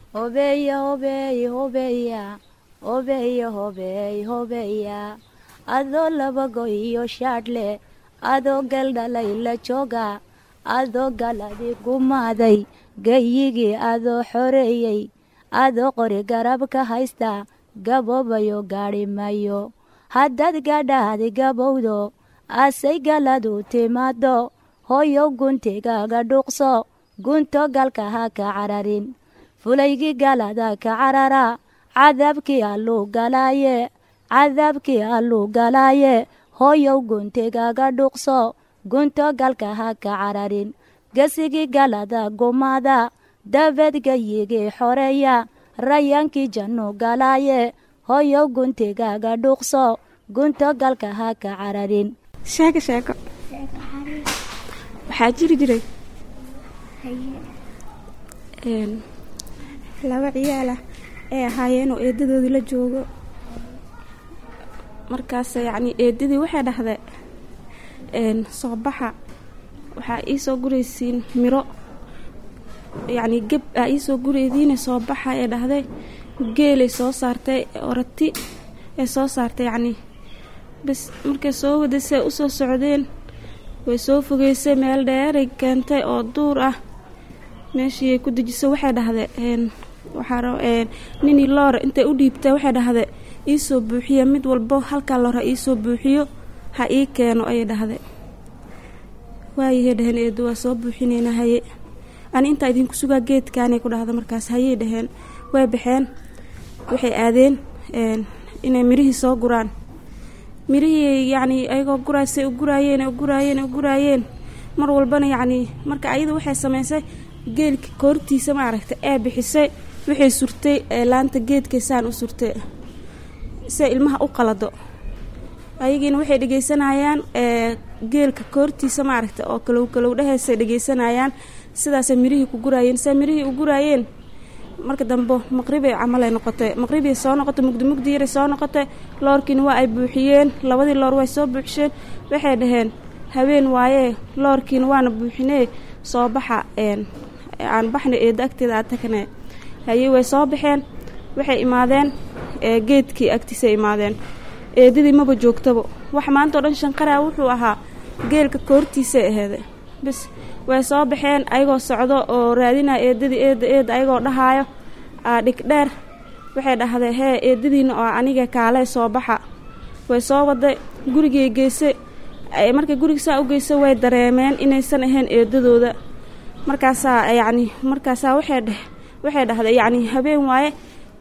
hobeeya hobeey hobeeya hobeeya hobeey hobeeya adoo labago iyo shaadhle adoo galdhalay la jooga adoo galadi gumaaday gayigii adoo xoreeyey adoo qori garab ka haysta gaboobayo gaadhi mayo haddaad gadhaadi gabowdo asay galadu timaado hooyow guntigaaga dhuuqso gunto galka ha ka cararin fulaygii galada ka carara cadaabkii alluu galaaye cadaabkii alluu galaaye hooyow guntigaaga dhuuqso gunto galka ha ka cararin gesigii galada gumaada dabeed gayigii xoreeya rayaankii jannu galaaye hooyow guntigaaga dhuuqso gunto galka ha ka cararin sheeko sheeko waxaa jiri jiray laba ciyaal ah ay ahaayeen oo eedadoodii la joogo markaas yacni eedadii waxay dhahday soo baxa waxaa iisoo guraysiin miro yacni geb aa iisoo guraydiina soo baxa ee dhahday geelay soo saartay orati ee soo saartay yacni bas markay soo wadasay usoo socdeen way soo fogeysay meel dheeray keentay oo duur ah meeshiiay ku dejisay waxay dhahday waxaa ninii loora intay u dhiibtay waxay dhahday iisoo buuxiya mid walbo halkaa loor ha iisoo buuxiyo ha ii keeno ayay dhahday waayahey dhaheen eedu waa soo buuxinayna haye ani intaa idinku sugaa geedkaanay ku dhahda markaas hayey dhaheen way baxeen waxay aadeen inay mirihii soo guraan mirihii yacnii ayagoo guraasay u guraayeen u guraayeen u guraayeen mar walbana yacnii marka ayada waxay samaysay geelka koortiisa maaragta ee bixisay waxay surtay laanta geedkay saan u surtay se ilmaha u qalado ayagiina waxay dhegeysanayaan geelka koortiisa maaragta oo kalow kalow dhahaysay dhegeysanayaan sidaasay mirihii ku guraayeen se mirihii u guraayeen marka dambe maqribay camalay noqotay maqribay soo noqotay mugdi mugdi yaray soo noqotay loorkiina waa ay buuxiyeen labadii loor way soo buuxisheen waxay dhaheen haween waayee loorkiina waana buuxinee soo baxa aan baxna eeda agteeda aad tagnee haye way soo baxeen waxay imaadeen geedkii agtiisay imaadeen eedadii maba joogtaba wax maanta o dhan shanqaraa wuxuu ahaa geelka koortiisay aheede bis way soo baxeen ayagoo socdo oo raadinaya eedadii eeda eeda ayagoo dhahaayo aa dhigdheer waxay dhahday hee eedadiina oo aniga kaalee soo baxa way soo waday gurigay geysay markay guriga saa u geysay way dareemeen inaysan ahayn eedadooda markaasaa yacni markaasaa waxay dheh waxay dhahday yacni habeen waaye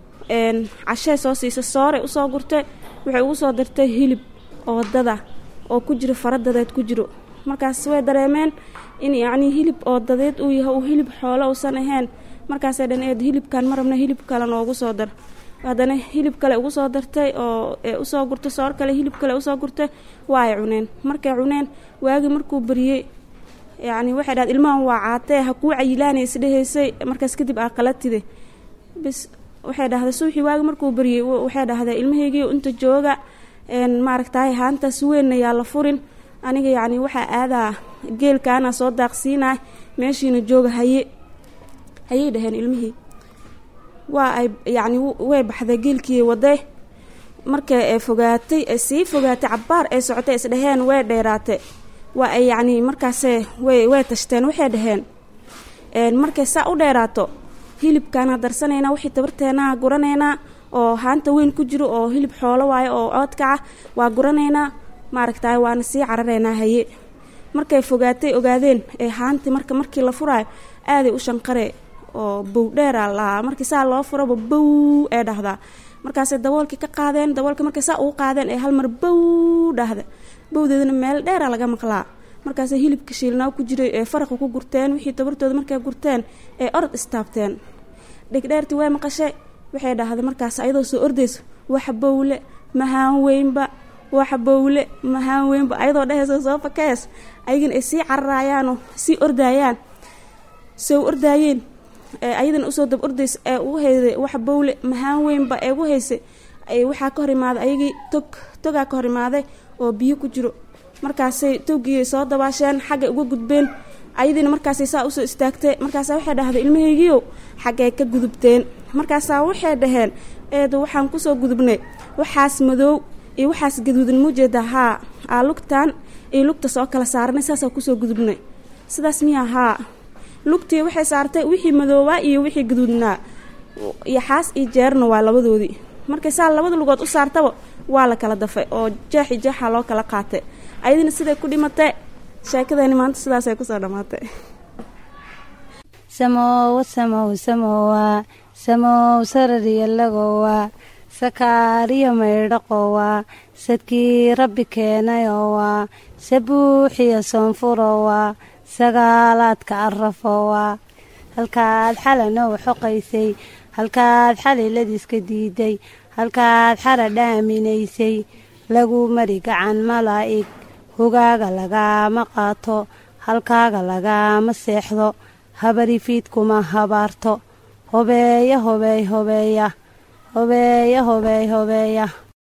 cashee soo siisay sooray usoo gurtay waxay ugu soo dartay hilib oo wadada oo ku jiro faradadeed ku jiro markaas way dareemeen in yacnii hilib oo dadeed uu yahay uu hilib xoolo uusan ahayn markaasay dhan eed hilibkan ma rabna hilib kale noogu soo dar haddana hilib kale ugu soo dartay oo usoo gurtay soor kale hilib kale usoo gurtay waa ay cuneen markay cuneen waagii markuu bariyey yacni waxay dhahday ilmahan waa caatee ha kuu cayilaanay isdhehaysay markaas kadib aa qalatide bis waxay dhahday suuxii waagi markuu bariyey waxay dhahday ilmahaygii inta jooga maaragtaay haantaas weynna yaa la furin aniga yacni waxaa aadaa geelkaana soo daaqsiinaa meeshiina jooga haye hayay dhaheen ilmihii waa ay yacni way baxday geelkii waday markay ee fogaatay ee sii fogaatay cabbaar ay socotay isdhaheen way dheeraatay waa ay yacni markaasee way way tashteen waxay dhaheen markay saa u dheeraato hilibkaana darsanaynaa wixii tabarteenaa guranaynaa oo haanta weyn ku jiro oo hilib xoolo waayo oo coodkaca waa guranaynaa maaragtaay waana sii cararaynaa haye markay fogaatay ogaadeen ee haantii marka markii la furaayo aaday u shanqaree oo bow dheera lahaa markii saa loo furaba bow ee dhahdaa markaasay daboolkii ka qaadeen daboolkii markay saa ugu qaadeen ee hal mar bow dhahda bowdeedana meel dheera laga maqlaa markaasay hilibka shiilnaa ku jiray ee faraqa ku gurteen wixii tabartooda markay gurteen ee orod istaabteen dhegdheertii way maqashay waxay dhahday markaas ayadoo soo ordayso waxa bowle mahaan weynba waxa bowle mahaan weynba ayadoo dhehayso soo fakees ayagana ay sii cararayaanoo sii ordaayaan soo ordaayeen ayadana usoo dab ordaysa ee ugu hayday waxa bowle mahaan weynba ee ugu haysay waxaa ka hor imaaday ayagii tog togaa ka hor imaaday oo biyo ku jiro markaasay towgii soo dabaasheen xaggay uga gudbeen ayadiina markaasay saa usoo istaagtay markaasa waxay dhahday ilmahaygiiow xaggay ka gudubteen markaasaa waxay dhaheen eedo waxaan kusoo gudubnay waxaas madoow iyo waxaas gaduudan muujeeda haa aa lugtaan iyo lugta soo kala saaranay saasaa kusoo gudubnay sidaas miyaa haa lugtii waxay saartay wixii madoobaa iyo wixii gaduudnaa iyo xaas iyo jeerna waa labadoodii markay saa labada lugood u saartaba waa la kala dafay oo jeexi jeexa loo kala qaatay ayadina siday ku dhimatay sheekadani maanta sidaasay kusoo dhammaatay samowa samow samowa samow sarariyalagowa sakaariyo maydhaqowa sadkii rabbi keenayowa sabuuxiyo soonfurowa sagaalaadka arafowa halkaad xalanoo xoqaysay halkaad xaliladiiska diiday halkaad xara dhaaminaysay lagu mari gacan malaa'ig hogaaga lagaama qaato halkaaga lagaama seexdo habari fiidkuma habaarto hobeeya hobeey hobeeya hobeeya hobeey hobeeya